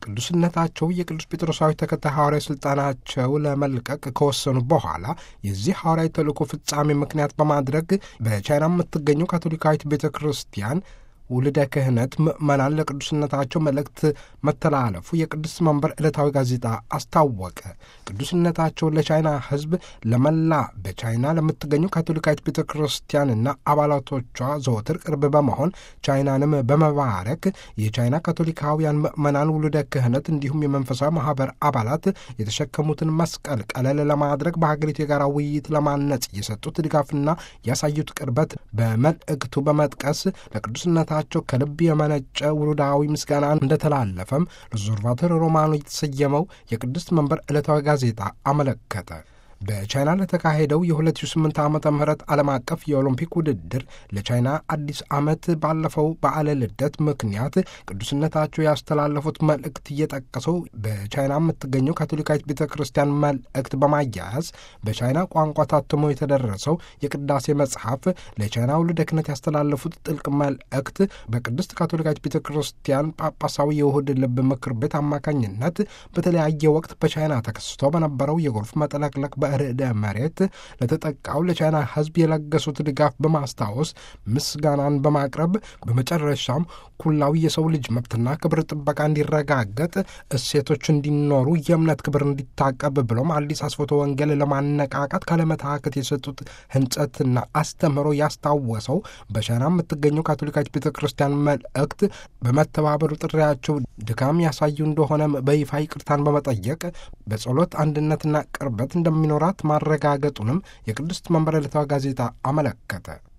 ቅዱስነታቸው የቅዱስ ጴጥሮሳዊ ተከታይ ሐዋርያዊ ሥልጣናቸው ለመልቀቅ ከወሰኑ በኋላ የዚህ ሐዋርያዊ ተልእኮ ፍጻሜ ምክንያት በማድረግ በቻይና የምትገኘው ካቶሊካዊት ቤተ ክርስቲያን ውልደ ክህነት ምዕመናን ለቅዱስነታቸው መልእክት መተላለፉ የቅዱስ መንበር ዕለታዊ ጋዜጣ አስታወቀ። ቅዱስነታቸው ለቻይና ሕዝብ ለመላ በቻይና ለምትገኘው ካቶሊካዊት ቤተ ክርስቲያንና አባላቶቿ ዘወትር ቅርብ በመሆን ቻይናንም በመባረክ የቻይና ካቶሊካውያን ምዕመናን ውልደ ክህነት እንዲሁም የመንፈሳዊ ማህበር አባላት የተሸከሙትን መስቀል ቀለል ለማድረግ በሀገሪቱ የጋራ ውይይት ለማነጽ የሰጡት ድጋፍና ያሳዩት ቅርበት በመልእክቱ በመጥቀስ ለቅዱስነታ ቸው ከልብ የመነጨ ውሉዳዊ ምስጋና እንደተላለፈም ሪዞርቫቶር ሮማኖ የተሰየመው የቅድስት መንበር ዕለታዊ ጋዜጣ አመለከተ። በቻይና ለተካሄደው የ2008 ዓመተ ምህረት ዓለም አቀፍ የኦሎምፒክ ውድድር ለቻይና አዲስ ዓመት ባለፈው በዓለ ልደት ምክንያት ቅዱስነታቸው ያስተላለፉት መልእክት እየጠቀሰው በቻይና የምትገኘው ካቶሊካዊት ቤተ ክርስቲያን መልእክት በማያያዝ በቻይና ቋንቋ ታትሞ የተደረሰው የቅዳሴ መጽሐፍ ለቻይና ውልደ ክህነት ያስተላለፉት ጥልቅ መልእክት በቅድስት ካቶሊካዊት ቤተ ክርስቲያን ጳጳሳዊ የውህድ ልብ ምክር ቤት አማካኝነት በተለያየ ወቅት በቻይና ተከስቶ በነበረው የጎርፍ መጥለቅለቅ ርዕደ መሬት ለተጠቃው ለቻይና ሕዝብ የለገሱት ድጋፍ በማስታወስ ምስጋናን በማቅረብ በመጨረሻም ኩላዊ የሰው ልጅ መብትና ክብር ጥበቃ እንዲረጋገጥ እሴቶች እንዲኖሩ የእምነት ክብር እንዲታቀብ ብሎም አዲስ አስፎቶ ወንጌል ለማነቃቃት ካለመታከት የሰጡት ህንጸትና አስተምህሮ ያስታወሰው በቻይና የምትገኘው ካቶሊካዊት ቤተ ክርስቲያን መልእክት በመተባበሩ ጥሪያቸው ድካም ያሳዩ እንደሆነ በይፋ ይቅርታን በመጠየቅ በጸሎት አንድነትና ቅርበት እንደሚኖራት ማረጋገጡንም የቅድስት መንበረ ዕለታዊ ጋዜጣ አመለከተ።